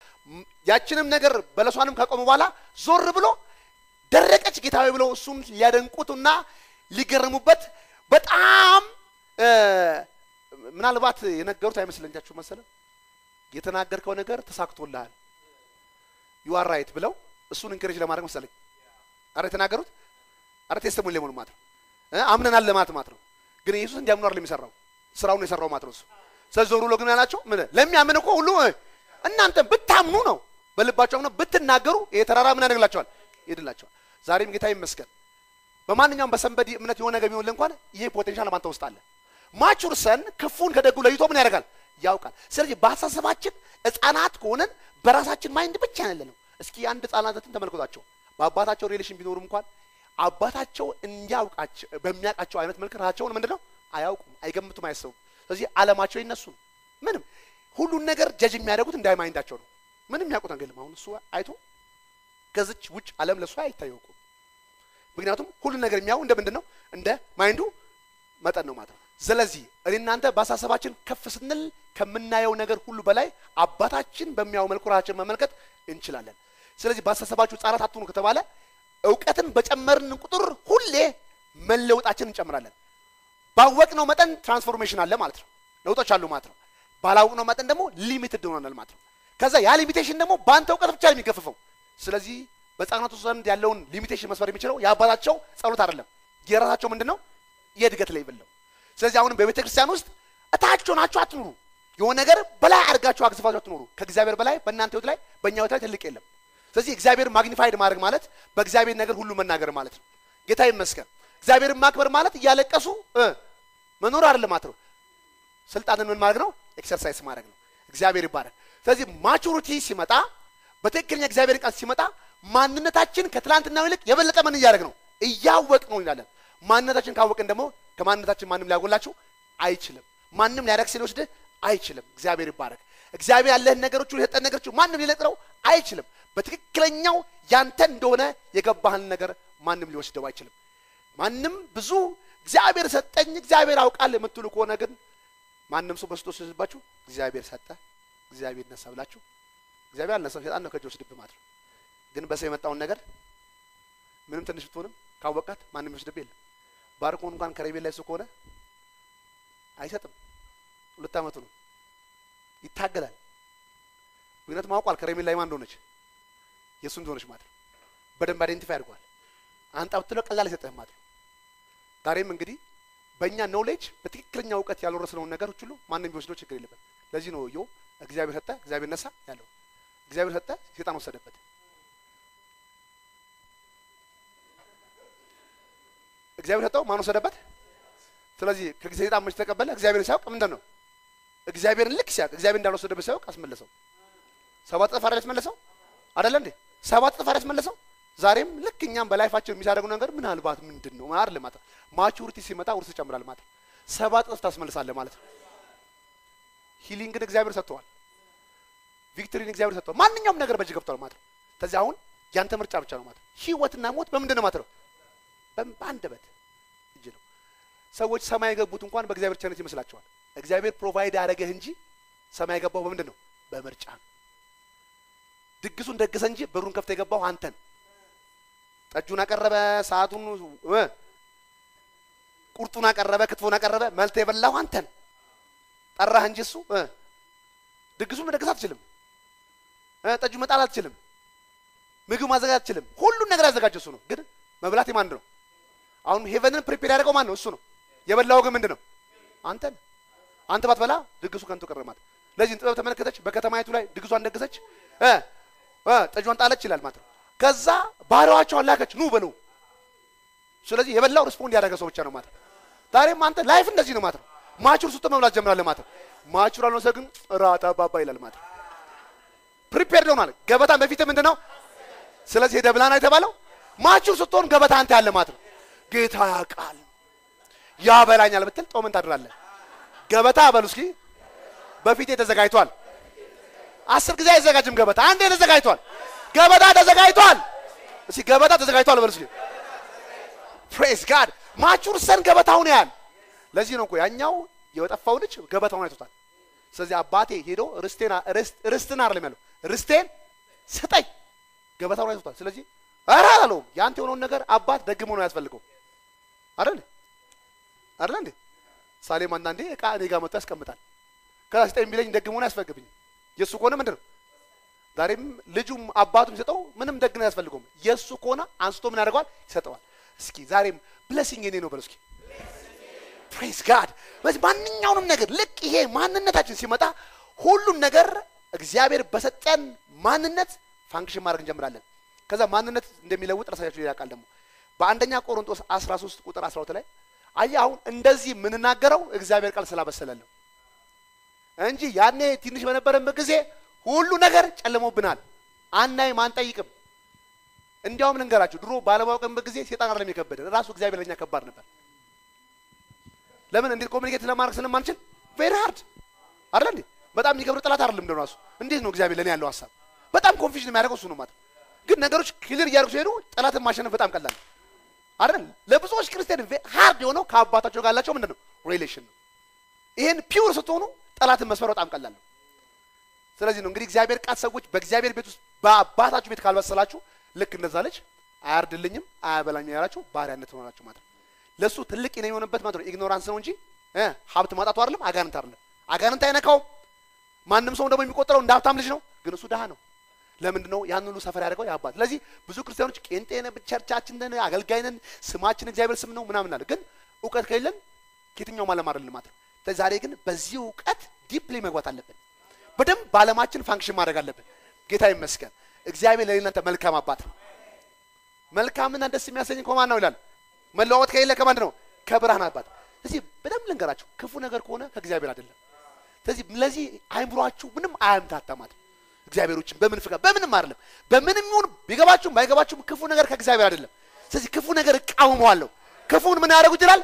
ም- ያችንም ነገር በለሷንም ካቆሙ በኋላ ዞር ብሎ ደረቀች ጌታዊ ብለው እሱን ሊያደንቁትና ሊገረሙበት በጣም እ፣ ምናልባት የነገሩት አይመስለኛችሁ መሰለ የተናገርከው ነገር ተሳክቶልሃል ዩ አር ራይት ብለው እሱን እንክሬጅ ለማድረግ መሰለኝ አረ የተናገሩት አረ ቴስተሞኒ ለመሆኑ ማለት ነው እ፣ አምነናል ለማለት ማለት ነው ግን ኢየሱስ እንዲያምኑ አይደለም የሚሰራው ስራውን የሰራው ማለት ነው እሱ ስለዚህ ዞር ብሎ ግን ያላቸው ምን ለሚያምን እኮ ሁሉ እ፣ እናንተ ብታምኑ ነው በልባቸው አምነው ብትናገሩ ይሄ ተራራ ምን ያደርግላቸዋል ይሄድላቸዋል ዛሬም ጌታ ይመስገን በማንኛውም በሰንበዲ እምነት የሆነ ነገር ቢሆን እንኳን ይሄ ፖቴንሻል ባንተ ውስጥ አለ ማቹር ሰን ክፉን ከደጉ ለይቶ ምን ያደርጋል ያውቃል ስለዚህ በአስተሳሰባችን ህፃናት ከሆነን በራሳችን ማይንድ ብቻ ያለ ነው እስኪ አንድ ህፃናትን ተመልከቷቸው በአባታቸው ሪሌሽን ቢኖሩም እንኳን አባታቸው እንዲያውቃቸው በሚያውቃቸው አይነት መልክ ራሳቸውን ምንድን ነው አያውቁም አይገምቱም አያስቡም ስለዚህ አለማቸው ይነሱ ነው ምንም ሁሉን ነገር ጀጅ የሚያደርጉት እንደ ማይንዳቸው ነው ምንም የሚያውቁት ነገር የለም አሁን እሱ አይቶ ከዚች ውጭ አለም ለእሱ አይታወቁም ምክንያቱም ሁሉን ነገር የሚያው እንደ ምንድን ነው እንደ ማይንዱ መጠን ነው ማለት ነው ስለዚህ እኔ እናንተ በአሳሰባችን ከፍ ስንል ከምናየው ነገር ሁሉ በላይ አባታችን በሚያው መልኩ ራሳችን መመልከት እንችላለን ስለዚህ በአሳሰባችሁ ህጻናት አትሁኑ ከተባለ እውቀትን በጨመርን ቁጥር ሁሌ መለወጣችን እንጨምራለን ባወቅነው መጠን ትራንስፎርሜሽን አለ ማለት ነው ለውጦች አሉ ማለት ነው ባላወቅነው መጠን ደግሞ ሊሚትድ ሆናል ማለት ነው ከዛ ያ ሊሚቴሽን ደግሞ በአንተ እውቀት ብቻ ነው የሚገፍፈው ስለዚህ በህፃናቱ ዘንድ ያለውን ሊሚቴሽን መስበር የሚችለው የአባታቸው ጸሎት አይደለም የራሳቸው ምንድን ነው የእድገት ሌቭል ነው ስለዚህ አሁንም በቤተ ክርስቲያን ውስጥ እታች ሆናችሁ አትኑሩ የሆነ ነገር በላይ አድርጋችሁ አግዝፋችሁ አትኑሩ ከእግዚአብሔር በላይ በእናንተ ህይወት ላይ በእኛ ህይወት ላይ ትልቅ የለም ስለዚህ እግዚአብሔር ማግኒፋይድ ማድረግ ማለት በእግዚአብሔር ነገር ሁሉ መናገር ማለት ነው ጌታ ይመስገን እግዚአብሔርን ማክበር ማለት እያለቀሱ እ መኖር አይደለም ማለት ነው ስልጣንን ምን ማድረግ ነው ኤክሰርሳይዝ ማድረግ ነው እግዚአብሔር ይባረክ ስለዚህ ማቹሪቲ ሲመጣ በትክክለኛ እግዚአብሔር ቃል ሲመጣ ማንነታችን ከትላንትናው ይልቅ የበለጠ ምን እያደረግ ነው እያወቅ ነው ይላለን ማንነታችን ካወቅን ደግሞ ከማንነታችን ማንም ሊያጎላችሁ አይችልም ማንም ሊያደርግ ሲልወስድህ አይችልም እግዚአብሔር ይባረክ እግዚአብሔር ያለህን ነገሮች ሁሉ የሰጠን ነገሮች ማንም ሊነጥረው አይችልም በትክክለኛው ያንተ እንደሆነ የገባህን ነገር ማንም ሊወስደው አይችልም ማንም ብዙ እግዚአብሔር ሰጠኝ እግዚአብሔር አውቃል የምትሉ ከሆነ ግን ማንም ሰው በስቶ ሲወስድባችሁ እግዚአብሔር ሰጠ እግዚአብሔር ነሳ ብላችሁ እግዚአብሔር አልነሳም ሸጣን ነው ከእጅ ወስድብህ ማለት ነው ግን በሰው የመጣውን ነገር ምንም ትንሽ ብትሆንም ካወቃት ማንም ይወስድብህ የለም ባርኮን እንኳን ከረቤል ላይ እሱ ከሆነ አይሰጥም ሁለት ዓመቱ ነው ይታገላል ምክንያቱም አውቋል ከረሜላ ላይ ማን እንደሆነች የእሱ እንደሆነች ማለት ነው በደንብ አይዴንቲፋይ አድርጓል አንጣ ብትለው ቀላል አይሰጥህም ማለት ነው ዛሬም እንግዲህ በእኛ ኖሌጅ በትክክለኛ እውቀት ያልወረስነውን ነገሮች ሁሉ ማንም ቢወስደው ችግር የለበት ለዚህ ነው ዮ እግዚአብሔር ሰጠ እግዚአብሔር ነሳ ያለው እግዚአብሔር ሰጠ ሴጣን ወሰደበት እግዚአብሔር ሰጠው ማን ወሰደበት ስለዚህ ከሰይጣን መች ተቀበለ እግዚአብሔርን ሲያውቅ ምንድን ነው እግዚአብሔርን ልክ ሲያውቅ እግዚአብሔር እንዳልወሰደበት ሲያውቅ አስመለሰው ሰባት እጥፍ አይደል ያስመለሰው አይደለ እንዴ ሰባት እጥፍ አይደል ያስመለሰው ዛሬም ልክ እኛም በላይፋችን የሚያደርገው ነገር ምናልባት ምንድን ነው አይደል ማለት ነው ማቹሪቲ ሲመጣ ውርስ ይጨምራል ማለት ነው ሰባት እጥፍ ታስመልሳለህ ማለት ነው ሂሊንግን እግዚአብሔር ሰጥተዋል ቪክቶሪን እግዚአብሔር ሰጥተዋል ማንኛውም ነገር በእጅ ገብቷል ማለት ነው ስለዚህ አሁን ያንተ ምርጫ ብቻ ነው ማለት ነው ህይወትና ሞት በምንድን ነው ማለት ነው በአንደበት እጅ ነው ሰዎች ሰማይ የገቡት እንኳን በእግዚአብሔር ቸርነት ይመስላቸዋል እግዚአብሔር ፕሮቫይድ ያደረገህ እንጂ ሰማይ የገባው በምንድን ነው በምርጫ ነው ድግሱን ደግሰ እንጂ በሩን ከፍተ የገባው አንተን ጠጁን አቀረበ ሰዓቱን እ ቁርጡን አቀረበ ክትፎን አቀረበ መልተ የበላው አንተን ጠራህ እንጂ እሱ እ ድግሱን መደገስ አትችልም እ ጠጁ መጣል አትችልም ምግብ ማዘጋጀት አትችልም ሁሉን ነገር ያዘጋጀው እሱ ነው ግን መብላት የማን ነው አሁን ሄቨንን ፕሪፔር ያደረገው ማን ነው እሱ ነው የበላው ግን ምንድን ነው አንተ ነህ አንተ ባትበላ ድግሱ ከንቱ ቀረ ማለት ለዚህ ጥበብ ተመለከተች በከተማይቱ ላይ ድግሷን ደግሰች እ እ ጠጇን ጣለች ይላል ማለት ነው ከዛ ባሪያዋቸውን ላከች ኑ በሉ ስለዚህ የበላው ሪስፖንድ ያደረገ ሰው ብቻ ነው ማለት ነው ዛሬም አንተ ላይፍ እንደዚህ ነው ማለት ነው ማቹር ስትሆን መብላት ጀምራለህ ማለት ነው ማቹር አልሆነ ሰው ግን ራጣ ባባ ይላል ማለት ነው ፕሪፔርድ ሆኗል ገበታን በፊት ምንድን ነው ስለዚህ ሄደ ብላና የተባለው ማቹር ስትሆን ገበታ አንተ ያለ ማለት ነው ጌታ ያውቃል ያበላኛል ብትል ጦምን ታድራለህ ገበታ በሉ እስኪ በፊቴ ተዘጋጅቷል አስር ጊዜ አይዘጋጅም ገበታ አንዴ ተዘጋጅቷል ገበታ ተዘጋጅቷል እስኪ ገበታ ተዘጋጅቷል በሉ እስኪ ፕሬስ ጋድ ማቹር ሰን ገበታውን ያህል ለዚህ ነው እኮ ያኛው የጠፋው ልጅ ገበታውን አይቶታል ስለዚህ አባቴ ሄዶ ርስቴና ርስትን አይደለም ያለው ርስቴን ስጠኝ። ገበታውን አይቶታል። ስለዚህ ኧረ አላለውም። ያንተ የሆነውን ነገር አባት ደግሞ ነው ያስፈልገው አይደል አይደል እንዴ? ሳሌም አንዳንዴ እቃ እኔ ጋር መጥቶ ያስቀምጣል። ከዛ ስጠኝ ቢለኝ ደግሞ ነው ያስፈልግብኝ። የእሱ ከሆነ ምንድን ነው ዛሬም ልጁም አባቱ የሚሰጠው ምንም ደግ ነው ያስፈልገውም። የእሱ ከሆነ አንስቶ ምን ያደርገዋል? ይሰጠዋል። እስኪ ዛሬም ብለሲንግ የኔ ነው በለው እስኪ ፕሬስ ጋድ። በዚህ ማንኛውንም ነገር ልክ ይሄ ማንነታችን ሲመጣ ሁሉን ነገር እግዚአብሔር በሰጠን ማንነት ፋንክሽን ማድረግ እንጀምራለን። ከዛ ማንነት እንደሚለውጥ ራሳቸው ያውቃል። ደግሞ በአንደኛ ቆሮንቶስ 13 ቁጥር 12 ላይ አየህ፣ አሁን እንደዚህ የምንናገረው እግዚአብሔር ቃል ስላበሰለን ነው እንጂ ያኔ ትንሽ በነበረበት ጊዜ ሁሉ ነገር ጨልሞብናል። አናይም፣ አንጠይቅም። እንዲያውም ልንገራችሁ ድሮ ባለማወቅንበት ጊዜ ሴጣን አይደለም የከበደን ራሱ እግዚአብሔር ለኛ ከባድ ነበር። ለምን እንዴት ኮሚኒኬት ለማድረግ ስለማንችል ቬሪ ሃርድ አይደል እንዴ? በጣም የሚከብድ ጠላት አይደለም እንደው ራሱ እንዴት ነው እግዚአብሔር ለኔ ያለው ሀሳብ በጣም ኮንፊውዥን የሚያደርገው እሱ ነው ማለት ግን ነገሮች ክሊር እያደረጉ ሲሄዱ ጠላትን ማሸነፍ በጣም ቀላል አይደል? ለብዙዎች ክርስቲያን ሃርድ የሆነው ከአባታቸው ጋር ያላቸው ምንድን ነው ሪሌሽን ነው። ይሄን ፒውር ስትሆኑ ጠላትን መስፈር በጣም ቀላል ነው። ስለዚህ ነው እንግዲህ እግዚአብሔር ቃል ሰዎች በእግዚአብሔር ቤት ውስጥ በአባታችሁ ቤት ካልበሰላችሁ ልክ እንደዛ ልጅ አያርድልኝም አያበላኝም ያላችሁ ባሪያነት ሆናችሁ ማለት ነው። ለእሱ ትልቅ ነው የሆነበት ማለት ነው ኢግኖራንስ ነው እንጂ እ ሀብት ማጣቱ አይደለም፣ አጋንንት አይደለም። አጋንንት አይነካውም። ማንም ሰው ደግሞ የሚቆጠረው እንደ ሀብታም ልጅ ነው፣ ግን እሱ ድሃ ነው። ለምንድን ነው ያን ሁሉ ሰፈር ያደርገው የአባት። ስለዚህ ብዙ ክርስቲያኖች ቄንጤ ነን፣ ቸርቻችን ነን፣ አገልጋይ ነን፣ ስማችን እግዚአብሔር ስም ነው ምናምን አለ። ግን እውቀት ከሌለን ከየትኛውም ዓለም አይደለም ማለት ነው። ዛሬ ግን በዚህ እውቀት ዲፕሊ መግባት አለብን። በደንብ በዓለማችን ፋንክሽን ማድረግ አለብን። ጌታ ይመስገን። እግዚአብሔር ለእናንተ መልካም አባት ነው። መልካምና ደስ የሚያሰኝ ከማን ነው ይላል። መለዋወጥ ከሌለ ከማን ነው? ከብርሃን አባት። ስለዚህ በደንብ ልንገራችሁ፣ ክፉ ነገር ከሆነ ከእግዚአብሔር አይደለም። ስለዚህ ለዚህ አይምሯችሁ ምንም አያምታታማት እግዚአብሔሮችን በምን ፍቃድ በምንም አይደለም። በምንም ይሁን ቢገባችሁም ባይገባችሁም ክፉ ነገር ከእግዚአብሔር አይደለም። ስለዚህ ክፉ ነገር እቃወመዋለሁ። ክፉን ምን ያደርጉ ይችላል?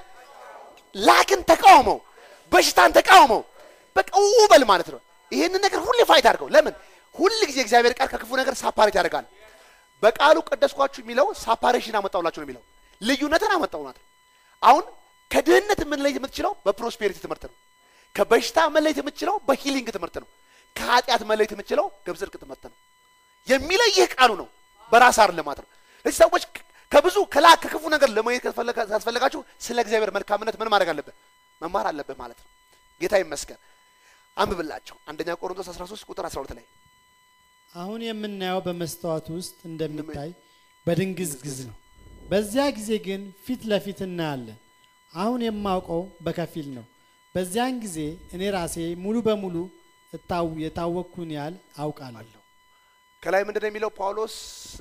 ላክን ተቃውመው፣ በሽታን ተቃውመው፣ በቃ ውበል ማለት ነው። ይህንን ነገር ሁሌ ፋይት አድርገው። ለምን ሁል ጊዜ እግዚአብሔር ቃል ከክፉ ነገር ሳፓሬት ያደርጋል። በቃሉ ቀደስኳችሁ የሚለው ሳፓሬሽን አመጣውላችሁ ነው የሚለው ልዩነትን አመጣው ማለት ነው። አሁን ከድህነት መለየት የምትችለው በፕሮስፔሪቲ ትምህርት ነው። ከበሽታ መለየት የምትችለው በሂሊንግ ትምህርት ነው። ከኃጢአት መለየት የምትችለው በጽድቅ ትምህርት ነው። የሚለይህ ቃሉ ነው፣ በራስ አይደለም ማለት ነው። ስለዚህ ሰዎች ከብዙ ከላ ከክፉ ነገር ለማየት ካስፈለጋችሁ ስለ እግዚአብሔር መልካምነት ምን ማድረግ አለብህ? መማር አለብህ ማለት ነው። ጌታ ይመስገን። አንብብላቸው አንደኛ ቆሮንቶስ 13 ቁጥር 12 ላይ አሁን የምናየው በመስተዋት ውስጥ እንደሚታይ በድንግዝግዝ ነው። በዚያ ጊዜ ግን ፊት ለፊት እናያለን። አሁን የማውቀው በከፊል ነው። በዚያን ጊዜ እኔ ራሴ ሙሉ በሙሉ እታው የታወቅኩን ያህል አውቃለሁ። ከላይ ምንድን ነው የሚለው ጳውሎስ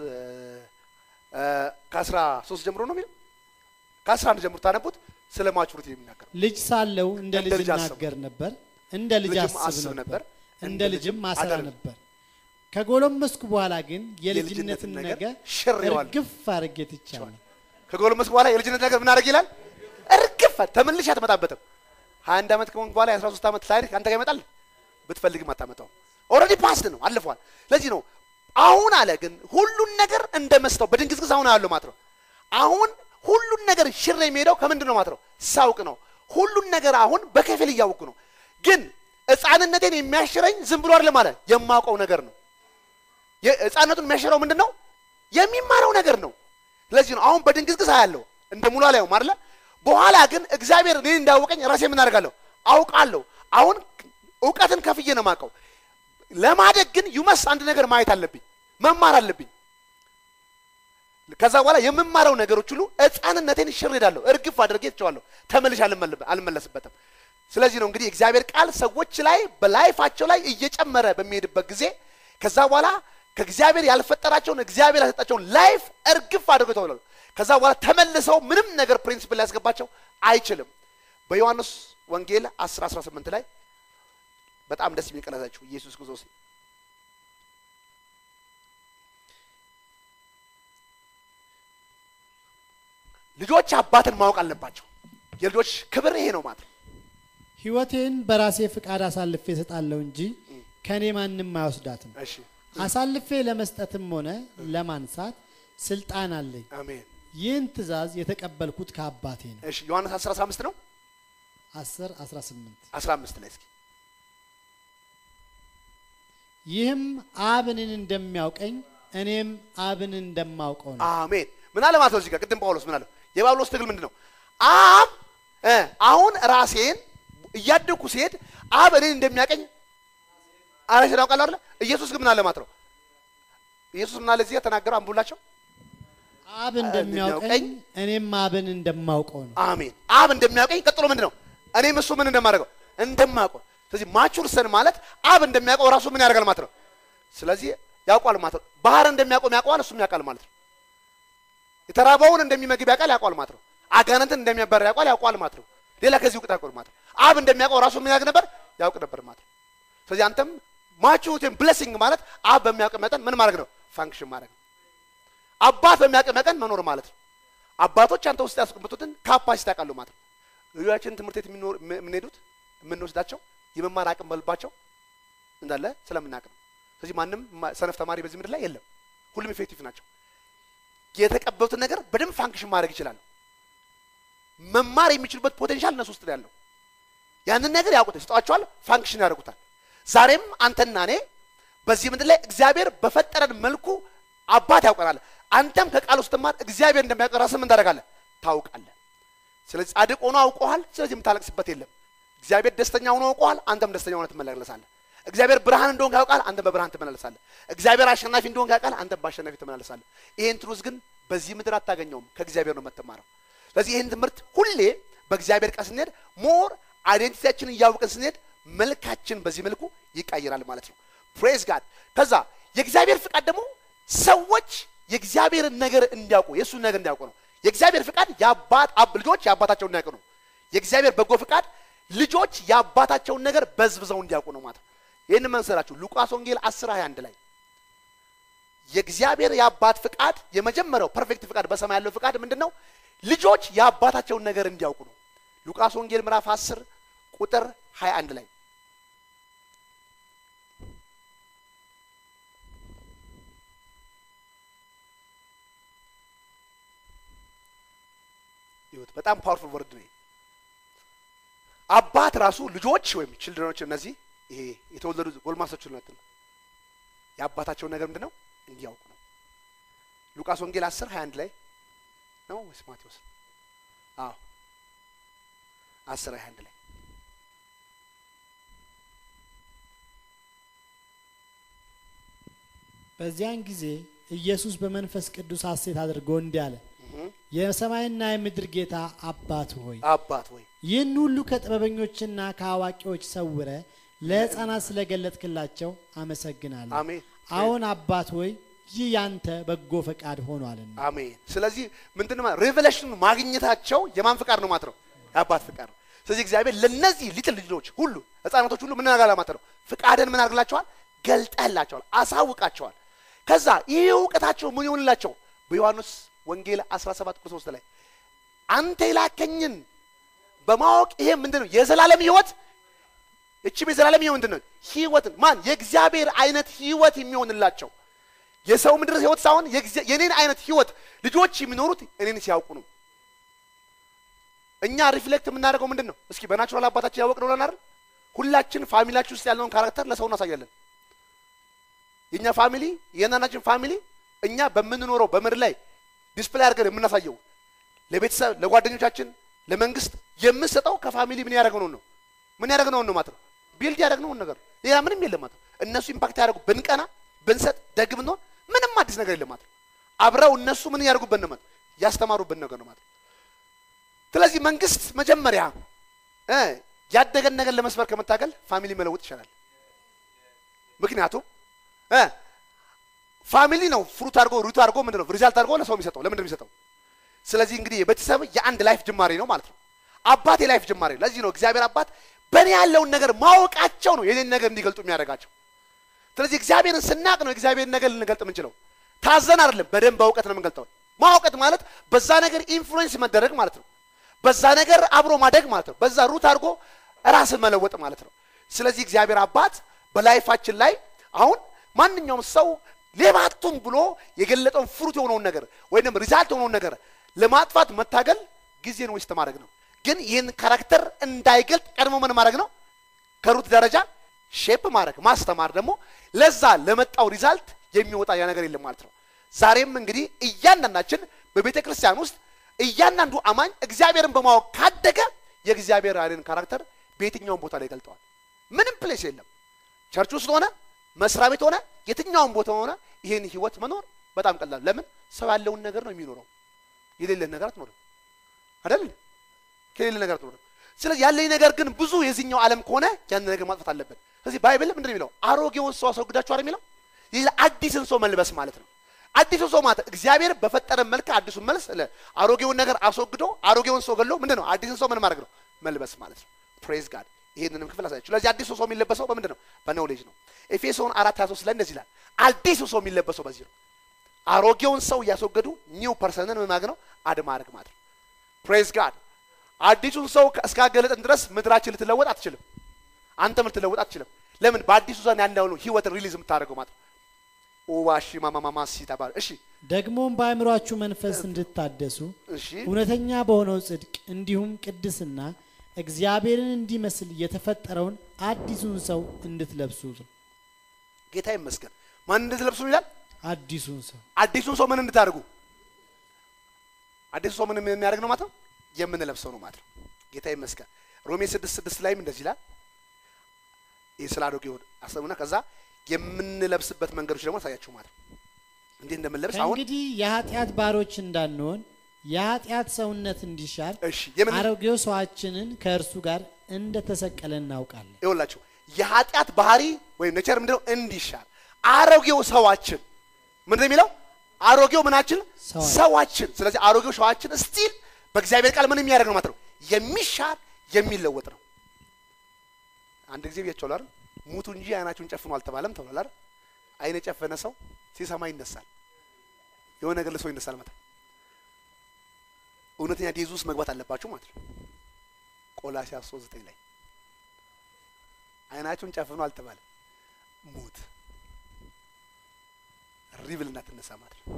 ከአስራ ሶስት ጀምሮ ነው የሚለው ከአስራ አንድ ጀምሮ ታነቡት ስለ ማቹሪቲ የሚናገር ልጅ ሳለው እንደ እንደ ልጅ ልጅ አስብ እናገር ነበር፣ እንደ ልጅ ልጅም አስብ አስብ ነበር፣ ነበር፣ እንደ ልጅም አሰራ አደርግ ነበር። ከጎለመስኩ በኋላ ግን የልጅነትን የልጅነትን ነገር ነገር ሽሬዋለሁ። እርግፍ አድርጌ ትቻለሁ። ከጎለመስኩ በኋላ የልጅነት ነገር ምን አደረግ ይላል እርግፍ ተመልሼ አትመጣበትም ሀያ አንድ ዓመት ከሆንክ በኋላ የአስራ ሶስት ዓመት ታሪክ አንተ ጋር ይመጣል ብትፈልግም አታመጣው ኦልሬዲ ፓስድ ነው አልፏል ለዚህ ነው አሁን አለ ግን ሁሉን ነገር እንደ መስተው በድንግዝግዝ አሁን ያለው ማለት ነው አሁን ሁሉን ነገር ሽር የሚሄደው ከምንድን ነው ማለት ነው ሳውቅ ነው ሁሉን ነገር አሁን በከፊል እያወቅኩ ነው ግን ህፃንነቴን የሚያሽረኝ ዝም ብሎ አይደለም አለ የማውቀው ነገር ነው ህፃንነቱን የሚያሽረው ምንድን ነው የሚማረው ነገር ነው ስለዚህ ነው አሁን በድንግዝግዝ አያለሁ እንደ ሙሉ አላየውም አይደለ በኋላ ግን እግዚአብሔር እኔን እንዳወቀኝ ራሴ ምን አደርጋለሁ አውቃለሁ አሁን እውቀትን ከፍዬ ነው የማውቀው ለማደግ ግን ዩመስ አንድ ነገር ማየት አለብኝ መማር አለብኝ ከዛ በኋላ የምማረው ነገሮች ሁሉ ህፃንነቴን ሽር ሄዳለሁ እርግፍ አድርጌ ትቸዋለሁ ተመልሼ አልመለ- አልመለስበትም ስለዚህ ነው እንግዲህ እግዚአብሔር ቃል ሰዎች ላይ በላይፋቸው ላይ እየጨመረ በሚሄድበት ጊዜ ከዛ በኋላ ከእግዚአብሔር ያልፈጠራቸውን እግዚአብሔር ያልሰጣቸውን ላይፍ እርግፍ አድርገው ተብለው ከዛ በኋላ ተመልሰው ምንም ነገር ፕሪንሲፕል ሊያስገባቸው አይችልም በዮሐንስ ወንጌል 10 18 ላይ በጣም ደስ የሚል ቃል ያዛችሁ ኢየሱስ ክርስቶስ ልጆች አባትን ማወቅ አለባቸው የልጆች ክብር ይሄ ነው ማለት ነው ሕይወቴን በራሴ ፍቃድ አሳልፌ እሰጣለሁ እንጂ ከእኔ ማንም አይወስዳትም። እሺ አሳልፌ ለመስጠትም ሆነ ለማንሳት ስልጣን አለኝ። አሜን ይህን ትእዛዝ የተቀበልኩት ከአባቴ ነው። እሺ ዮሐንስ 10 15 ነው 10 18 15 ላይ እስኪ ይህም አብ እኔን እንደሚያውቀኝ እኔም አብን እንደማውቀው ነው። አሜን። ምን አለ ማለት ነው? እዚህ ጋር ቅድም ጳውሎስ ምን አለ? የጳውሎስ ትግል ምንድን ነው? አብ እ አሁን ራሴን እያደግኩ ሲሄድ አብ እኔን እንደሚያቀኝ ራሴን አውቃለሁ አይደለ? ኢየሱስ ግን ምን አለ ማለት ነው? ኢየሱስ ምን አለ እዚህ ጋር ተናገረው አንብቡላቸው። አብ እንደሚያውቀኝ እኔም አብን እንደማውቀው ነው። አሜን። አብ እንደሚያውቀኝ ቀጥሎ ምንድን ነው? እኔም እሱ ምን እንደማደርገው እንደማውቀው። ስለዚህ ማቹር ሰን ማለት አብ እንደሚያውቀው ራሱ ምን ያደርጋል ማለት ነው። ስለዚህ ያውቋል ማለት ነው። ባህር እንደሚያውቀው ያውቀዋል፣ እሱም ያውቃል ማለት ነው። የተራበውን እንደሚመግብ ያውቃል፣ ያውቋል ማለት ነው። አጋንንትን እንደሚያባር ያውቋል፣ ያውቋል ማለት ነው። ሌላ ከዚህ እውቀት ያውቋል ማለት ነው። አብ እንደሚያውቀው ራሱ ምን ያውቅ ነበር? ያውቅ ነበር ማለት ነው። ስለዚህ አንተም ማቹሪቲን ብሌሲንግ ማለት አብ በሚያውቅ መጠን ምን ማድረግ ነው? ፋንክሽን ማድረግ ነው። አባት በሚያውቅ መጠን መኖር ማለት ነው። አባቶች አንተ ውስጥ ያስቀምጡትን ካፓሲቲ ያውቃሉ ማለት ነው። ልጆቻችን ትምህርት ቤት የሚኖር የምንሄዱት የምንወስዳቸው የመማር አቅም በልባቸው እንዳለ ስለምናውቅ ነው። ስለዚህ ማንም ሰነፍ ተማሪ በዚህ ምድር ላይ የለም። ሁሉም ኢፌክቲቭ ናቸው። የተቀበሉትን ነገር በደንብ ፋንክሽን ማድረግ ይችላሉ። መማር የሚችሉበት ፖቴንሻል እነሱ ውስጥ ነው ያለው። ያንን ነገር ያውቁት ይሰጧቸዋል፣ ፋንክሽን ያደርጉታል። ዛሬም አንተና እኔ በዚህ ምድር ላይ እግዚአብሔር በፈጠረን መልኩ አባት ያውቀናል። አንተም ከቃል ውስጥ ማር እግዚአብሔር እንደሚያውቅ ራስህ ምን ታደርጋለህ? ታውቃለህ። ስለዚህ ጻድቅ ሆኖ አውቀዋል። ስለዚህ የምታለቅስበት የለም። እግዚአብሔር ደስተኛ ሆኖ አውቀዋል። አንተም ደስተኛ ሆነ ትመላለሳለህ። እግዚአብሔር ብርሃን እንደሆንክ ያውቃል። አንተም በብርሃን ትመላለሳለህ። እግዚአብሔር አሸናፊ እንደሆንክ ያውቃል። አንተም በአሸናፊ ትመላለሳለህ። ይሄን ትሩዝ ግን በዚህ ምድር አታገኘውም። ከእግዚአብሔር ነው የምትማረው። ስለዚህ ይህን ትምህርት ሁሌ በእግዚአብሔር ቃል ስንሄድ ሞር አይዴንቲቲያችንን እያወቅን ስንሄድ መልካችን በዚህ መልኩ ይቀይራል ማለት ነው። ፕሬዝ ጋድ። ከዛ የእግዚአብሔር ፍቃድ ደግሞ ሰዎች የእግዚአብሔርን ነገር እንዲያውቁ የእሱን ነገር እንዲያውቁ ነው። የእግዚአብሔር ፍቃድ የአባት አብ ልጆች የአባታቸውን እንዲያውቁ ነው። የእግዚአብሔር በጎ ፍቃድ ልጆች የአባታቸውን ነገር በዝብዘው እንዲያውቁ ነው ማለት ነው። ይህን መንሰራችሁ ሉቃስ ወንጌል 10 21 ላይ የእግዚአብሔር የአባት ፍቃድ የመጀመሪያው ፐርፌክት ፍቃድ በሰማይ ያለው ፍቃድ ምንድን ነው? ልጆች የአባታቸውን ነገር እንዲያውቁ ነው። ሉቃስ ወንጌል ምዕራፍ 10 ቁጥር 21 ላይ ይሁት በጣም ፓወርፉል ወርድ ነው። አባት ራሱ ልጆች ወይም ችልድረኖች እነዚህ ይሄ የተወለዱ ጎልማሶች ነት የአባታቸውን ነገር ምንድን ነው እንዲያውቁ ነው። ሉቃስ ወንጌል 10 21 ላይ ነው ወይስ ማቴዎስ? አዎ 10 21 ላይ በዚያን ጊዜ ኢየሱስ በመንፈስ ቅዱስ ሐሴት አድርጎ እንዲህ አለ፣ የሰማይና የምድር ጌታ አባት ሆይ አባት ወይ ይህን ሁሉ ከጥበበኞችና ከአዋቂዎች ሰውረ ለሕፃናት ስለገለጥክላቸው አመሰግናለሁ። አሜን አሁን አባት ሆይ ይህ ያንተ በጎ ፈቃድ ሆኗልና። አሜን። ስለዚህ ምንድን ነው ሬቨሌሽን ማግኘታቸው የማን ፍቃድ ነው ማለት ነው? የአባት ፍቃድ ነው። ስለዚህ እግዚአብሔር ለነዚህ ሊትል ልጆች ሁሉ ህፃናቶች ሁሉ ምን ያደርጋል ማለት ነው? ፍቃድን ምን አድርግላቸዋል? ገልጠህላቸዋል፣ አሳውቃቸዋል። ከዛ ይህ እውቀታቸው ምን ይሆንላቸው? በዮሐንስ ወንጌል 17 ቁጥር 3 ላይ አንተ የላከኝን በማወቅ ይሄ ምንድን ነው የዘላለም ህይወት እቺም የዘላለም ህይወት ምንድን ነው? ህይወትን ማን የእግዚአብሔር አይነት ህይወት የሚሆንላቸው የሰው ምድር ህይወት ሳይሆን የእግዚአ- የኔን አይነት ህይወት ልጆች የሚኖሩት እኔን ሲያውቁ ነው። እኛ ሪፍሌክት የምናደርገው ምንድን ነው? እስኪ በናቹራል አባታችን ያወቅ ነው አይደል? ሁላችን ፋሚሊያችን ውስጥ ያለውን ካራክተር ለሰው እናሳያለን። የእኛ ፋሚሊ የእናናችን ፋሚሊ እኛ በምንኖረው በምድር ላይ ዲስፕላይ አድርገን የምናሳየው ለቤተሰብ ለጓደኞቻችን፣ ለመንግስት የምንሰጠው ከፋሚሊ ምን ያደረግነውን ነው ምን ያደረግነውን ነው ማለት ነው። ቢልድ ያደረግነውን ነገር ሌላ ምንም የለም ማለት ነው። እነሱ ኢምፓክት ያደርጉ ብንቀና ብንሰጥ ደግ ብንሆን ምንም አዲስ ነገር የለም ማለት ነው። አብረው እነሱ ምን ያደርጉበት ነው ማለት ነው ያስተማሩበት ነገር ነው ማለት ነው። ስለዚህ መንግስት መጀመሪያ እ ያደገን ነገር ለመስበር ከመታገል ፋሚሊ መለወጥ ይቻላል። ምክንያቱም እ ፋሚሊ ነው ፍሩት አድርጎ ሩት አድርጎ ምንድን ነው ሪዛልት አድርጎ ለሰው የሚሰጠው ለምንድን ነው የሚሰጠው? ስለዚህ እንግዲህ የቤተሰብ የአንድ ላይፍ ጅማሬ ነው ማለት ነው። አባት የላይፍ ጅማሬ ነው። ለዚህ ነው እግዚአብሔር አባት በእኔ ያለውን ነገር ማወቃቸው ነው የኔን ነገር እንዲገልጡ የሚያደርጋቸው። ስለዚህ እግዚአብሔርን ስናቅ ነው እግዚአብሔርን ነገር ልንገልጥ የምንችለው። ታዘን አይደለም፣ በደንብ በእውቀት ነው የምንገልጠው። ማውቀት ማለት በዛ ነገር ኢንፍሉዌንስ መደረግ ማለት ነው። በዛ ነገር አብሮ ማደግ ማለት ነው። በዛ ሩት አድርጎ ራስን መለወጥ ማለት ነው። ስለዚህ እግዚአብሔር አባት በላይፋችን ላይ አሁን ማንኛውም ሰው ሌባቱን ብሎ የገለጠውን ፍሩት የሆነውን ነገር ወይም ሪዛልት የሆነውን ነገር ለማጥፋት መታገል ጊዜን ዌስት ማድረግ ነው። ግን ይህን ካራክተር እንዳይገልጥ ቀድሞ ምን ማድረግ ነው? ከሩት ደረጃ ሼፕ ማድረግ ማስተማር ደግሞ ለዛ ለመጣው ሪዛልት የሚወጣ ያ ነገር የለም ማለት ነው። ዛሬም እንግዲህ እያንዳንዳችን በቤተ ክርስቲያን ውስጥ እያንዳንዱ አማኝ እግዚአብሔርን በማወቅ ካደገ የእግዚአብሔር ኃይልን ካራክተር በየትኛውም ቦታ ላይ ይገልጠዋል። ምንም ፕሌስ የለም። ቸርች ውስጥ ሆነ መስሪያ ቤት ሆነ የትኛውም ቦታ ሆነ ይህን ህይወት መኖር በጣም ቀላል። ለምን ሰው ያለውን ነገር ነው የሚኖረው። የሌለን ነገር አትኖርም አይደል? ከሌለ ነገር አትኖርም። ስለዚህ ያለኝ ነገር ግን ብዙ የዚህኛው ዓለም ከሆነ ያን ነገር ማጥፋት አለበት። ስለዚህ ባይብል ምንድን ነው የሚለው? አሮጌውን ሰው አስወግዳችሁ አይደል የሚለው? ይህ አዲስን ሰው መልበስ ማለት ነው። አዲሱ ሰው ማለት እግዚአብሔር በፈጠረ መልክ አዲሱን መልስ ለ- አሮጌውን ነገር አስወግዶ አሮጌውን ሰው ገሎ ምንድን ነው አዲስን ሰው ምን ማድረግ ነው መልበስ ማለት ነው። ፕሬዝ ጋድ። ይህንንም ክፍል አሳያችሁ። ስለዚህ አዲሱ ሰው የሚለበሰው በምንድን ነው? በኖሌጅ ነው። ኤፌሶን አራት ሀያ ሶስት ላይ እንደዚህ ይላል። አዲሱ ሰው የሚለበሰው በዚህ ነው። አሮጌውን ሰው እያስወገዱ ኒው ፐርሰንን ምን ማድረግ ነው አድ ማድረግ ማለት ነው። ፕሬዝ ጋድ። አዲሱን ሰው እስካገለጥን ድረስ ምድራችን ልትለወጥ አትችልም። አንተም ልትለወጥ አትችልም። ለምን? በአዲሱ ዘን ያለውን ህይወትን ሪሊዝ የምታደርገው ማለት ነው። ኦዋሺ ማማማማ ሲተባል እሺ፣ ደግሞም በአእምሯችሁ መንፈስ እንድታደሱ እሺ፣ እውነተኛ በሆነው ጽድቅ እንዲሁም ቅድስና እግዚአብሔርን እንዲመስል የተፈጠረውን አዲሱን ሰው እንድትለብሱ ነው። ጌታ ይመስገን። ማን እንድትለብሱ ይላል? አዲሱን ሰው አዲሱን ሰው ምን እንድታደርጉ? አዲሱ ሰው ምን የሚያደርግ ነው ማለት ነው? የምንለብሰው ነው ማለት ነው። ጌታ ይመስገን። ሮሜ ስድስት ስድስት ላይም እንደዚህ ይላል። ይህ ስለ አሮጌው አሰቡና ከዛ የምንለብስበት መንገዶች ደግሞ አሳያችሁ ማለት ነው። እንዴት እንደምንለብስ አሁን ከእንግዲህ የኃጢአት ባሮች እንዳንሆን የኃጢአት ሰውነት እንዲሻር እሺ፣ የምን አሮጌው ሰዋችንን ከእርሱ ጋር እንደተሰቀለ እናውቃለን። ይኸውላችሁ የኃጢአት ባህሪ ወይም ኔቸር ምንድነው? እንዲሻር አሮጌው ሰዋችን ምንድነው የሚለው? አሮጌው ምናችን ሰዋችን። ሰዋችን። ስለዚህ አሮጌው ሰዋችን ስቲል በእግዚአብሔር ቃል ምን የሚያደርግ ነው ማለት ነው? የሚሻር የሚለወጥ ነው። አንድ ጊዜ ብያቸዋለሁ አይደል? ሙቱ እንጂ አይናችሁን ጨፍኑ አልተባለም ተብሏል አይደል? አይን የጨፈነ ሰው ሲሰማ ይነሳል። የሆነ ነገር ለሰው ይነሳል ማለት ነው። እውነተኛ ዴዝ ውስጥ መግባት አለባችሁ ማለት ነው። ቆላሲያስ 3 9 ላይ አይናችሁን ጨፍኑ አልተባለም። ሙት ሪብል እናትነሳ ማለት ነው።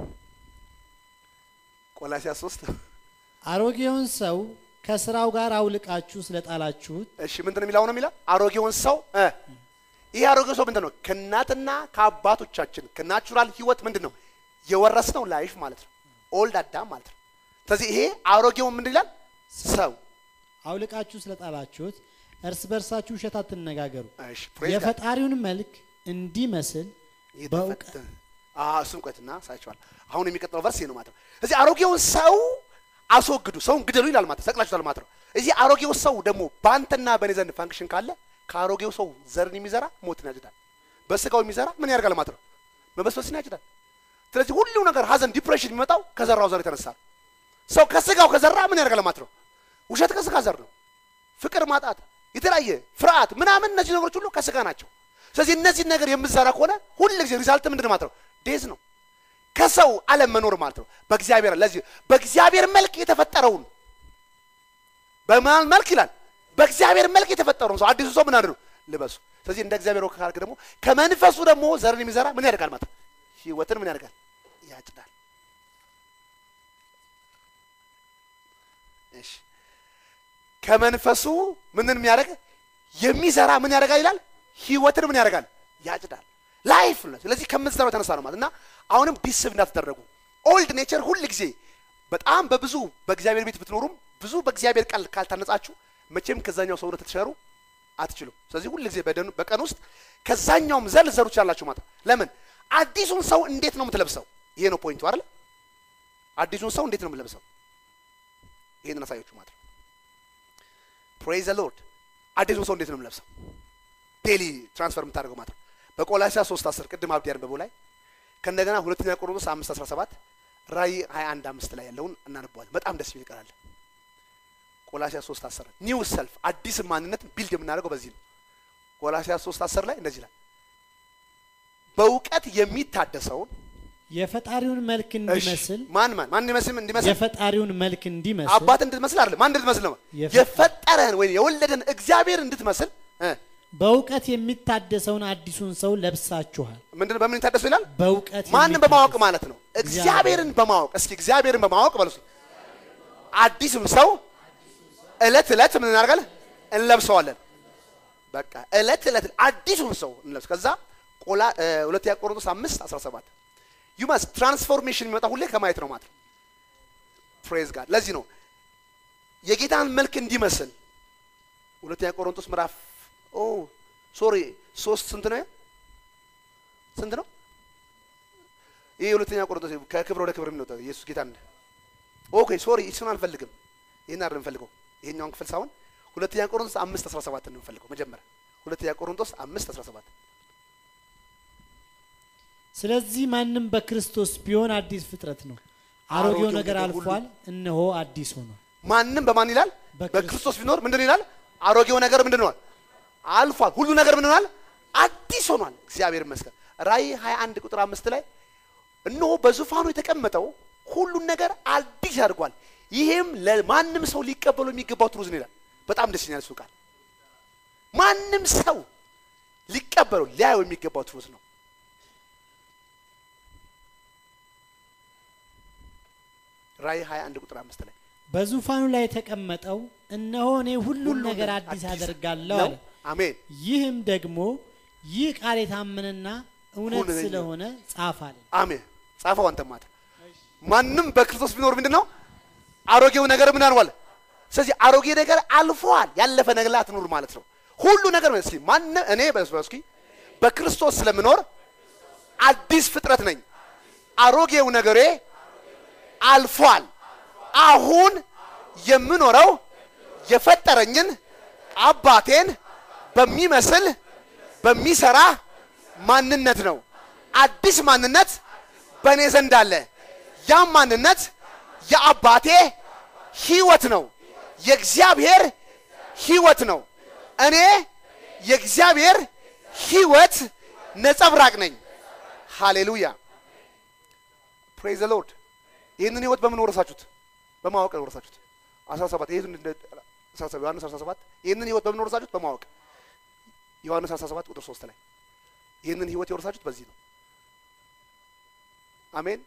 ቆላሲያስ 3 አሮጌውን ሰው ከስራው ጋር አውልቃችሁ ስለጣላችሁት እሺ ምንድን ነው የሚለው ነው የሚለው አሮጌውን ሰው እ ይህ አሮጌው ሰው ምንድን ነው ከእናትና ከአባቶቻችን ከናቹራል ህይወት ምንድን ነው የወረስነው ላይፍ ማለት ነው ኦልድ አዳም ማለት ነው ስለዚህ ይሄ አሮጌውን ምንድን ይላል ሰው አውልቃችሁ ስለጣላችሁት እርስ በርሳችሁ ውሸት አትነጋገሩ፣ እሺ praise God። የፈጣሪውን መልክ እንዲመስል በእውቀት የተፈጠ- አዎ፣ እሱን ቆይትና ሳይቸዋል አሁን የሚቀጥለው ቨርስ ይሄ ነው ማለት ነው እዚህ አሮጌውን ሰው አስወግዱ ሰውን ግደሉ ይላል ማለት ነው ሰቅላችኋል ማለት ነው እዚህ አሮጌው ሰው ደግሞ በአንተና በእኔ ዘንድ ፋንክሽን ካለ ከአሮጌው ሰው ዘርን የሚዘራ ሞትን ያጭዳል በስጋው የሚዘራ ምን ያደርጋል ማለት ነው መበስበስን ያጭዳል ስለዚህ ሁሉ ነገር ሀዘን ዲፕሬሽን የሚመጣው ከዘራው ዘር የተነሳ ነው ሰው ከስጋው ከዘራ ምን ያደርጋል ማለት ነው ውሸት ከስጋ ዘር ነው ፍቅር ማጣት የተለያየ ፍርሃት ምናምን እነዚህ ነገሮች ሁሉ ከስጋ ናቸው ስለዚህ እነዚህን ነገር የምትዘራ ከሆነ ሁል ጊዜ ሪዛልት ምንድን ማለት ነው ዴዝ ነው ከሰው ዓለም መኖር ማለት ነው በእግዚአብሔር ለዚህ በእግዚአብሔር መልክ የተፈጠረውን በማን መልክ ይላል በእግዚአብሔር መልክ የተፈጠረውን ሰው አዲሱ ሰው ምን አድርጉ ልበሱ ስለዚህ እንደ እግዚአብሔር ወግ ካደረገ ደግሞ ከመንፈሱ ደግሞ ዘርን የሚዘራ ምን ያደርጋል ማለት ነው ህይወትን ምን ያደርጋል ያጭዳል እሺ ከመንፈሱ ምንን የሚያደርግ የሚዘራ ምን ያደርጋል ይላል ህይወትን ምን ያደርጋል ያጭዳል ላይፍ ነው ስለዚህ ከምትዘራው የተነሳ ነው ማለት እና አሁንም ዲስብ እንዳትደረጉ ኦልድ ኔቸር ሁል ጊዜ በጣም በብዙ በእግዚአብሔር ቤት ብትኖሩም ብዙ በእግዚአብሔር ቃል ካልታነጻችሁ መቼም ከዛኛው ሰውነት ልትሸሩ አትችሉም ስለዚህ ሁል ጊዜ በደኑ በቀን ውስጥ ከዛኛውም ዘር ልትዘሩ ትችላላችሁ ማለት ነው ለምን አዲሱን ሰው እንዴት ነው የምትለብሰው ይሄ ነው ፖይንቱ አይደል አዲሱን ሰው እንዴት ነው የምትለብሰው ይሄንን አሳያችሁ ማለት ነው ፕሬዝ ዘ ሎርድ አዲሱን ሰው እንዴት ነው የምለብሰው ዴሊ ትራንስፈር የምታደርገው ማለት ነው በቆላሲያስ 3 10 ቅድም አብዲ ያነበበው ላይ ከእንደገና ሁለተኛ ቆሮንቶስ 5 17 ራእይ 21 5 ላይ ያለውን እናነበዋለን በጣም ደስ የሚል ቃል አለ ቆላሲያስ 3 10 ኒው ሰልፍ አዲስ ማንነት ቢልድ የምናደርገው በዚህ ነው ቆላሲያስ 3 10 ላይ እንደዚህ ይላል በእውቀት የሚታደሰውን የፈጣሪውን መልክ እሺ፣ እንዲመስል ማን ማን ማን እንዲመስል እንዲመስል የፈጣሪውን መልክ እንዲመስል አባት እንድትመስል አይደለም ማን እንድትመስል ነው የፈ- የፈጠረህን ወይም የወለደን እግዚአብሔር እንድትመስል እ በእውቀት የሚታደሰውን አዲሱን ሰው ለብሳችኋል። ምንድን በምን ታደሱ ይላል በእውቀት ማንን የሚታደስ- በማወቅ ማለት ነው እግዚአብሔርን በማወቅ እስኪ እግዚአብሔርን በማወቅ በሉ እስኪ አዲስም ሰው እለት እለት ምን እናደርጋለን እንለብሰዋለን በቃ እለት እለት አዲሱን ሰው እንለብስ። ከዛ ቆላ እ፣ ሁለተኛ ቆሮንቶስ አምስት አስራ ሰባት ዩ ማስት ትራንስፎርሜሽን የሚመጣ ሁሌ ከማየት ነው ማለት ነው። ፕሬዝ ጋድ። ለዚህ ነው የጌታን መልክ እንዲመስል ሁለተኛ ቆሮንቶስ ምዕራፍ ኦ ሶሪ ሶስት ስንት ነው? ስንት ነው? ይህ ሁለተኛ ቆሮንቶስ ከክብር ወደ ክብር የሚወጣው ኢየሱስ ጌታ እንደ ኦኬ ሶሪ እሱን አንፈልግም። ይህን አይደለም እንፈልገው ይሄኛውን ክፍል ሳይሆን ሁለተኛ ቆሮንቶስ አምስት አስራ ሰባት ነው የምንፈልገው መጀመሪያ ሁለተኛ ቆሮንቶስ አምስት አስራ ሰባት ስለዚህ ማንም በክርስቶስ ቢሆን አዲስ ፍጥረት ነው፣ አሮጌው አሮጌው ነገር ነገር ሁሉ አልፏል፣ እነሆ አዲስ ሆኗል። ማንም በማን ይላል? በክርስቶስ። በክርስቶስ ቢኖር ምንድን ይላል? አሮጌው ነገር ምንድን ሆኗል? አልፏል። ሁሉ ነገር ምንድን ሆኗል? አዲስ ሆኗል። እግዚአብሔር ይመስገን። ራእይ 21 ቁጥር አምስት ላይ እነሆ በዙፋኑ የተቀመጠው ሁሉን ነገር አዲስ ያድርጓል፣ ይሄም ለማንም ሰው ሊቀበሉ የሚገባው ትሩዝ ነው ይላል። በጣም ደስ ይላል እሱ ቃል። ማንም ሰው ሊቀበሉ ሊያየው የሚገባው ትሩዝ ነው። ራእይ 21 ቁጥር አምስት ላይ በዙፋኑ ላይ የተቀመጠው እነሆ እኔ ሁሉን ሁሉን ነገር አዲስ አደርጋለሁ ነው። አለ። አሜን። ይህም ደግሞ ይህ ቃል የታመነና እውነት እውነተኛ ስለሆነ ጻፍ አለ። አሜን። ጻፈው አንተ ማታ ማንም በክርስቶስ ቢኖር ምንድን ነው አሮጌው ነገር ምን አልዋል። ስለዚህ አሮጌ ነገር አልፏል። ያለፈ ነገር ላይ አትኑር ማለት ነው። ሁሉ ነገር እስኪ ማንም እኔ በስኪ በክርስቶስ ስለምኖር አዲስ ፍጥረት ነኝ። አሮጌው ነገሬ አልፏል። አሁን የምኖረው የፈጠረኝን አባቴን በሚመስል በሚሰራ ማንነት ነው። አዲስ ማንነት በእኔ ዘንድ አለ። ያም ማንነት የአባቴ ሕይወት ነው። የእግዚአብሔር ሕይወት ነው። እኔ የእግዚአብሔር ሕይወት ነጸብራቅ ነኝ። ሃሌሉያ ፕሬዝ ዘ ሎርድ። ይህንን ሕይወት በምን ወረሳችሁት? በማወቅ ነው ወረሳችሁት። 17 ይሄን እንደ 17 ዮሐንስ 17 ይህንን ሕይወት በምን ወረሳችሁት? በማወቅ ዮሐንስ 17 ቁጥር 3 ላይ ይህንን ሕይወት የወረሳችሁት በዚህ ነው። አሜን።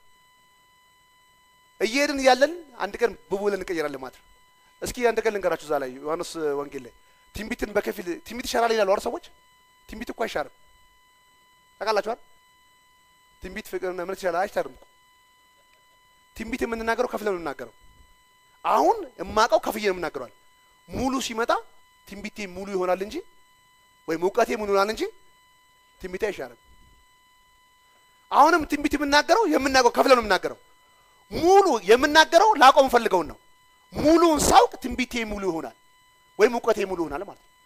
እየሄድን እያለን አንድ ቀን ብቡ ብለን እንቀየራለን ማለት ነው። እስኪ አንድ ቀን ልንገራችሁ። እዛ ላይ ዮሐንስ ወንጌል ላይ ትንቢትን በከፊል ትንቢት ይሻራል ይላሉ አይደል ሰዎች። ትንቢት እኮ አይሻርም ታውቃላችሁ አይደል? ትንቢት ፍቅር ምን ይሻላል አይሻርም እኮ። ትንቢት የምንናገረው ከፍለን ነው የምንናገረው። አሁን የማውቀው ከፍዬ ነው የምናገረዋል። ሙሉ ሲመጣ ትንቢቴ ሙሉ ይሆናል እንጂ ወይም እውቀቴ ሙሉ ይሆናል እንጂ ትንቢቴ አይሻርም። አሁንም ትንቢት የምናገረው የምናገረው ከፍለን ነው የምናገረው። ሙሉ የምናገረው ላቆም ፈልገውን ነው። ሙሉውን ሳውቅ ትንቢቴ ሙሉ ይሆናል ወይም እውቀቴ ሙሉ ይሆናል ማለት ነው።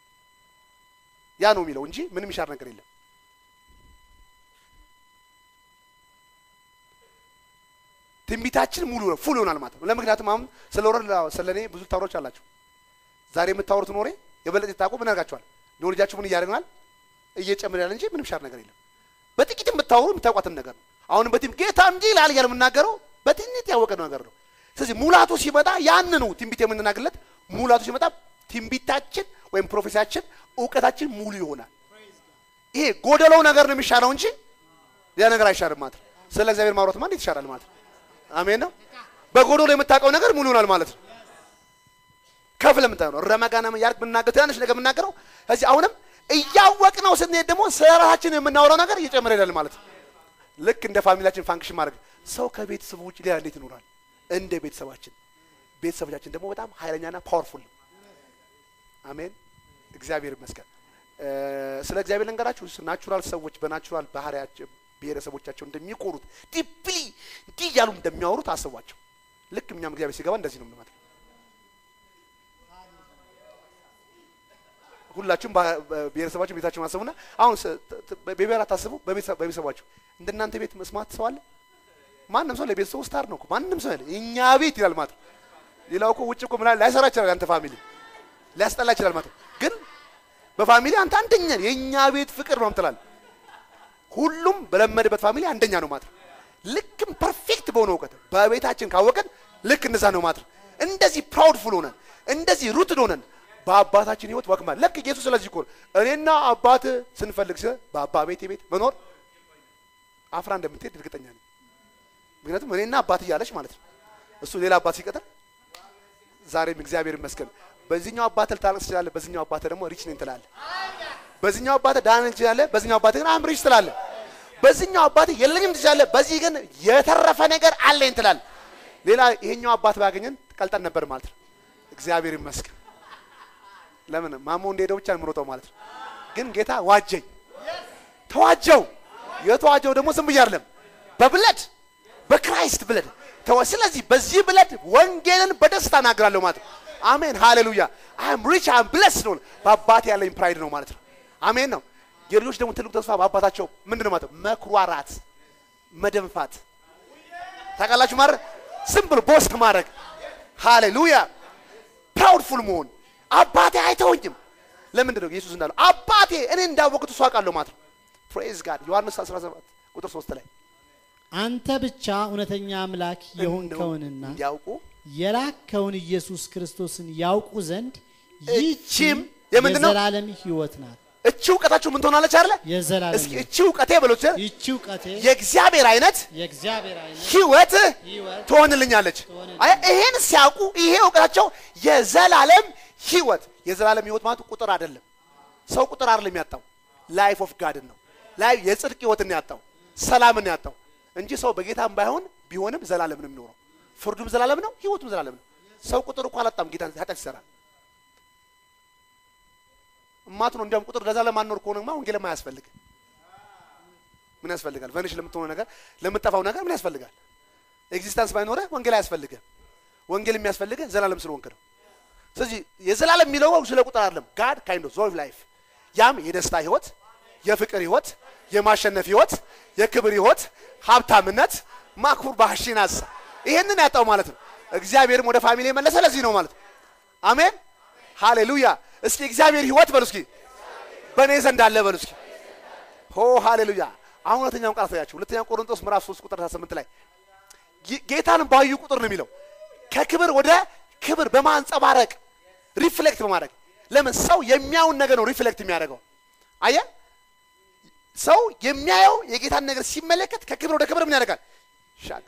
ያ ነው የሚለው እንጂ ምንም ይሻር ነገር የለም። ትንቢታችን ሙሉ ነው ፉል ይሆናል ማለት ነው። ለምክንያቱም አሁን ስለ ወረድ ስለ እኔ ብዙ ታወሮች አላችሁ። ዛሬ የምታወሩት ኖሬ የበለጠ ታውቁ ምን ያደርጋችኋል? ኖሌጃችሁ ምን እያደረግናል እየጨመረ ያለ እንጂ ምንም ሻር ነገር የለም። በጥቂት የምታወሩ የምታውቋትን ነገር ነው። አሁንም በቲም ጌታ እንጂ ይላል እያለ የምናገረው በትንት ያወቀ ነገር ነው። ስለዚህ ሙላቱ ሲመጣ ያንኑ ትንቢት የምንናገርለት ሙላቱ ሲመጣ ትንቢታችን ወይም ፕሮፌሲያችን እውቀታችን ሙሉ ይሆናል። ይሄ ጎደለው ነገር ነው የሚሻለው እንጂ ያ ነገር አይሻልም ማለት ነው። ስለ እግዚአብሔር ማውራትማ እንዴት ይሻላል ማለት ነው። አሜን ነው። በጎደሎ የምታውቀው ነገር ሙሉ ይሆናል ማለት ነው። ከፍ ለምታየው ነው ረመጋና ያርግ ብናገር ትናንሽ ነገር የምናገረው እዚህ አሁንም እያወቅ ነው ስንሄድ ደግሞ ስለ ራሳችን የምናወራው ነገር እየጨመረ ይሄዳል ማለት ነው። ልክ እንደ ፋሚሊያችን ፋንክሽን ማድረግ ሰው ከቤተሰቡ ውጭ ሌላ እንዴት ይኖራል? እንደ ቤተሰባችን ቤተሰቦቻችን ደግሞ በጣም ኃይለኛና ፓወርፉል ነው። አሜን እግዚአብሔር ይመስገን። ስለ እግዚአብሔር ልንገራችሁ። ናቹራል ሰዎች በናቹራል ባህሪያቸው ብሔረሰቦቻቸው እንደሚኮሩት ዲፕሊ እንዲህ እያሉ እንደሚያወሩት አስቧቸው። ልክ እኛም እግዚአብሔር ሲገባ እንደዚህ ነው ማለት ነው። ሁላችሁም ብሔረሰባችሁ ቤታችሁ ማሰቡና አሁን በብሔር አታስቡ። በቤተሰባችሁ እንደናንተ ቤት መስማት ሰው አለ? ማንም ሰው ለቤተሰቡ ስታር ነው እኮ ማንም ሰው ያለ እኛ ቤት ይላል ማለት ነው። ሌላው እኮ ውጭ እኮ ምናምን ላይሰራ ይችላል። አንተ ፋሚሊ ሊያስጠላ ይችላል ማለት ነው። ግን በፋሚሊ አንተ አንደኛ የእኛ ቤት ፍቅር ነው ትላለህ። ሁሉም በለመደበት ፋሚሊ አንደኛ ነው ማለት ነው። ልክም ፐርፌክት በሆነ እውቀት በቤታችን ካወቀን ልክ እንደዛ ነው ማለት ነው። እንደዚህ ፕራውድፉል ሆነን እንደዚህ ሩትድ ሆነን በአባታችን ህይወት ወክማ ልክ ኢየሱስ ስለዚህ እኮ እኔና አባት ስንፈልግ ስለ በአባ ቤቴ ቤት መኖር አፍራ እንደምትሄድ እርግጠኛ ነኝ። ምክንያቱም እኔና አባት እያለች ማለት ነው። እሱ ሌላ አባት ሲቀጥር ዛሬም እግዚአብሔር ይመስገን በዚህኛው አባትህ ልታለቅስ ትችላለህ፣ በዚህኛው አባትህ ደግሞ ሪች ነኝ ትላለህ። በዚህኛው አባትህ ዳን ትችላለህ፣ በዚህኛው አባትህ ግን አም ሪች ትላለህ። በዚህኛው አባትህ የለኝም ትችላለህ፣ በዚህ ግን የተረፈ ነገር አለኝ ትላለህ። ሌላ ይሄኛው አባት ባገኘን ቀልጠን ነበር ማለት ነው። እግዚአብሔር ይመስገን። ለምን ማሞ እንደሄደው ብቻ ምሮጠው ማለት ነው። ግን ጌታ ዋጀኝ፣ ተዋጀው። የተዋጀው ደግሞ ዝም ብዬ አይደለም፣ በብለድ በክራይስት ብለድ ተወ። ስለዚህ በዚህ ብለድ ወንጌልን በደስታ እናገራለሁ ማለት ነው። አሜን ሃሌሉያ። አም ሪች አም ብለስ ነው። በአባቴ ያለኝ ፕራይድ ነው ማለት ነው። አሜን ነው። የልጆች ደግሞ ትልቁ ተስፋ በአባታቸው ምንድን ነው ማለት ነው? መኩራራት፣ መደንፋት ታውቃላችሁ ማለት ዝም ብሎ ቦስት ማድረግ ሃሌሉያ። ፕራውድፉል መሆን አባቴ አይተወኝም። ለምንድን ነው ኢየሱስ እንዳለው አባቴ እኔ እንዳወቅቱ እሱ አውቃለሁ ማለት ነው። ፕሬዝ ጋድ ዮሐንስ 17 ቁጥር 3 ላይ አንተ ብቻ እውነተኛ አምላክ የሆንከውንና እንዲያውቁ የላከውን ኢየሱስ ክርስቶስን ያውቁ ዘንድ እቺም ይህችም የምንድን ነው? የዘላለም ሕይወት ናት። እቺ እውቀታችሁ ምን ትሆናለች አይደለ? የዘላለም እስኪ ሕይወት። እቺ እውቀቴ በሎች ይህች እውቀቴ የእግዚአብሔር አይነት የእግዚአብሔር አይነት ህይወት ሕይወት ትሆንልኛለች። ትሆንልኛለች። አይ ይሄን ሲያውቁ ይሄ እውቀታቸው የዘላለም ህይወት የዘላለም ህይወት ማለት ቁጥር አይደለም። ሰው ቁጥር አይደለም ያጣው ላይፍ ኦፍ ጋድን ነው። ላይ የጽድቅ ህይወትን ያጣው ሰላምን ያጣው እንጂ ሰው በጌታም ባይሆን ቢሆንም ዘላለም ነው የሚኖረው። ፍርዱም ዘላለም ነው፣ ህይወቱም ዘላለም ነው። ሰው ቁጥር እኮ አላጣም። ጌታ ኃጢአት ይሰራል። እማት ነው እንዲያውም ቁጥር ለዘላለም ማኖር ከሆነማ ወንጌልም አያስፈልግም። ምን ያስፈልጋል? ቨኒሽ ለምትሆነው ነገር ለምትጠፋው ነገር ምን ያስፈልጋል? ኤግዚስተንስ ባይኖረ ወንጌል አያስፈልግም። ወንጌል የሚያስፈልገ ዘላለም ስለሆንክ ነው። ስለዚህ የዘላለም የሚለው ስለ ቁጥር አይደለም። ጋድ ካይንድ ኦፍ ዞይ ላይፍ ያም የደስታ ህይወት፣ የፍቅር ህይወት፣ የማሸነፍ ህይወት፣ የክብር ህይወት፣ ሀብታምነት፣ ማክቡር ባህሺናሳ ይሄንን ያጣው ማለት ነው። እግዚአብሔርም ወደ ፋሚሊ የመለሰ ለዚህ ነው ማለት ነው። አሜን ሃሌሉያ። እስኪ እግዚአብሔር ህይወት በሉ እስኪ በእኔ ዘንድ አለ በሉ እስኪ ሆ ሃሌሉያ። አሁን ሁለተኛውን ቃል ታያችሁ። ሁለተኛው ቆሮንቶስ ምዕራፍ 3 ቁጥር 18 ላይ ጌ- ጌታን ባዩ ቁጥር ነው የሚለው ከክብር ወደ ክብር በማንጸባረቅ ሪፍሌክት በማድረግ ለምን ሰው የሚያውን ነገር ነው ሪፍሌክት የሚያደርገው አየ ሰው የሚያየው የጌታን ነገር ሲመለከት ከክብር ወደ ክብር ምን ያደርጋል ሻቅ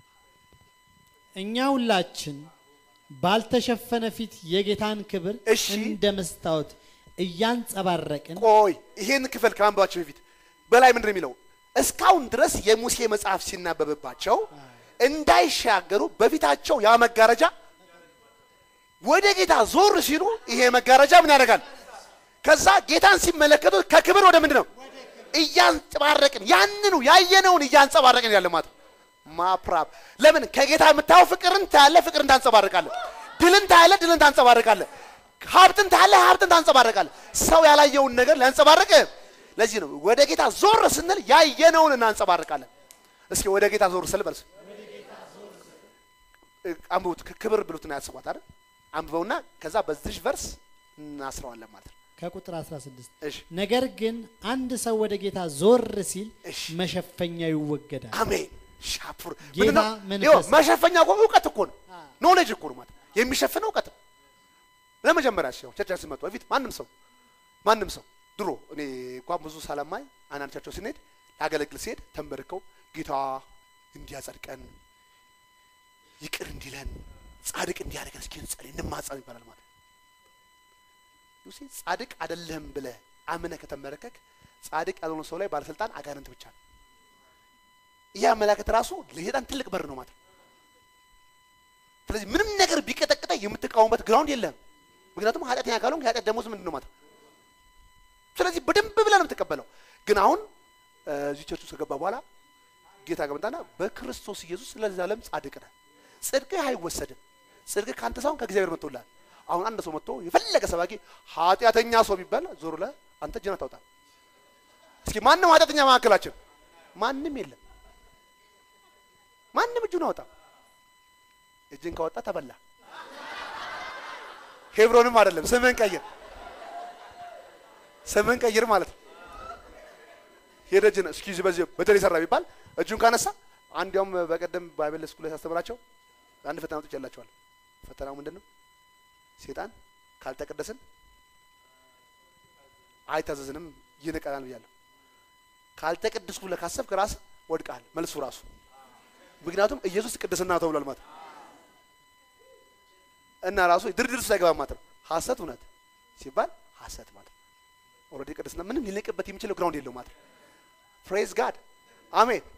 እኛ ሁላችን ባልተሸፈነ ፊት የጌታን ክብር እሺ። እንደ መስታወት እያንጸባረቅን ቆይ ይሄን ክፍል ከማንበባቸው በፊት በላይ ምንድን ነው የሚለው እስካሁን ድረስ የሙሴ መጽሐፍ ሲናበብባቸው እንዳይሻገሩ በፊታቸው ያ መጋረጃ ወደ ጌታ ዞር ሲሉ ይሄ መጋረጃ ምን ያደርጋል? ከዛ ጌታን ሲመለከቱ ከክብር ወደ ምንድን ነው እያንጸባረቅን ያንኑ ያየነውን እያንጸባረቅን ያለ ማለት ነው። ማፕራብ ለምን ከጌታ የምታየው ፍቅርን ታያለ፣ ፍቅርን ታንጸባርቃለ። ድልን ታያለ፣ ድልን ታንጸባርቃለ። ሀብትን ታያለ፣ ሀብትን ታንጸባርቃለ። ሰው ያላየውን ነገር ሊያንጸባርቅ ለዚህ ነው ወደ ጌታ ዞር ስንል ያየነውን እናንጸባርቃለን። እስኪ ወደ ጌታ ዞር ስል በልስ አንብቡት። ክብር ብሉትና ያስቧት አይደል? አንብበውና ከዛ በዚህ ቨርስ እናስረዋለን ማለት ነው። ከቁጥር 16 እሺ ነገር ግን አንድ ሰው ወደ ጌታ ዞር ሲል እሺ። መሸፈኛ ይወገዳል። አሜን ሻፑር ጌታ ምንድነው? መንፈስ ይኸው ነው። መሸፈኛ እኮ እውቀት እኮ ነው። ኖሌጅ እኮ ነው ማለት የሚሸፍነው እውቀት ነው። ለመጀመሪያ ሲሆን ቸርቻችን ሲመጡ በፊት ማንም ሰው ማንም ሰው ድሮ እኔ እንኳን ብዙ ሳለማይ አንዳንድ ቸርቾች ስንሄድ ላገለግል ሲሄድ ተንበርከው ጌታ እንዲያጸድቀን ይቅር እንዲለን ጻድቅ እንዲያደርገን እስኪ እንጸልይ እንማጸን ይባላል ማለት ነው። ዩሲ ጻድቅ አይደለህም ብለህ አምነህ ከተመረከክ ጻድቅ ያልሆነ ሰው ላይ ባለስልጣን አጋንንት ብቻ ነው። ይህ አመላከት ራሱ ለሰይጣን ትልቅ በር ነው ማለት ነው። ስለዚህ ምንም ነገር ቢቀጠቅጠ የምትቃወምበት ግራውንድ የለም። ምክንያቱም ኃጢአተኛ ካልሆንክ የኃጢአት ደሞዝ ምንድን ነው ማለት ነው። ስለዚህ በደንብ ብለህ ነው የምትቀበለው። ግን አሁን እ፣ እዚህ ቸርች ውስጥ ከገባ በኋላ ጌታ ገምታና በክርስቶስ ኢየሱስ ለዘላለም ጻድቅ ነህ። ጽድቅህ አይወሰድም። ጽድቅህ ከአንተ ሳይሆን ከእግዚአብሔር መጥቶልሃል። አሁን አንድ ሰው መጥቶ የፈለገ ሰባኪ ኃጢአተኛ ሰው ቢባል ዞር ብለህ አንተ እጅህን አታውጣ። እስኪ ማንም ኃጢአተኛ መካከላችን ማንም የለም። ማንም እጁን አወጣ። እጅን ካወጣ ተበላ። ሄብሮንም አይደለም ስምህን ቀይር፣ ስምህን ቀይር ማለት ነው። ሄደ እጅን እስኪ በዚህ በደል የሰራ ቢባል እጁን ካነሳ አንዲያውም በቀደም ባይብል ስኩል ላይ ሳስተምራቸው አንድ ፈተና አውጥቼላቸዋለሁ። ፈተናው ምንድን ነው? ሴጣን ካልተቀደስን አይታዘዝንም ይንቀናል ብያለሁ። ካልተቀደስኩ ብለህ ካሰብክ ራስህ ወድቀሃል። መልሱ ራሱ ምክንያቱም ኢየሱስ ቅድስና ተብሏል ማለት ነው። እና ራሱ ድርድር ውስጥ አይገባም ማለት ነው። ሐሰት እውነት ሲባል ሐሰት ማለት ነው። ኦልሬዲ ቅድስና ምንም ሊነቅበት የሚችለው ግራውንድ የለው ማለት ነው። ፕሬዝ ጋድ አሜን።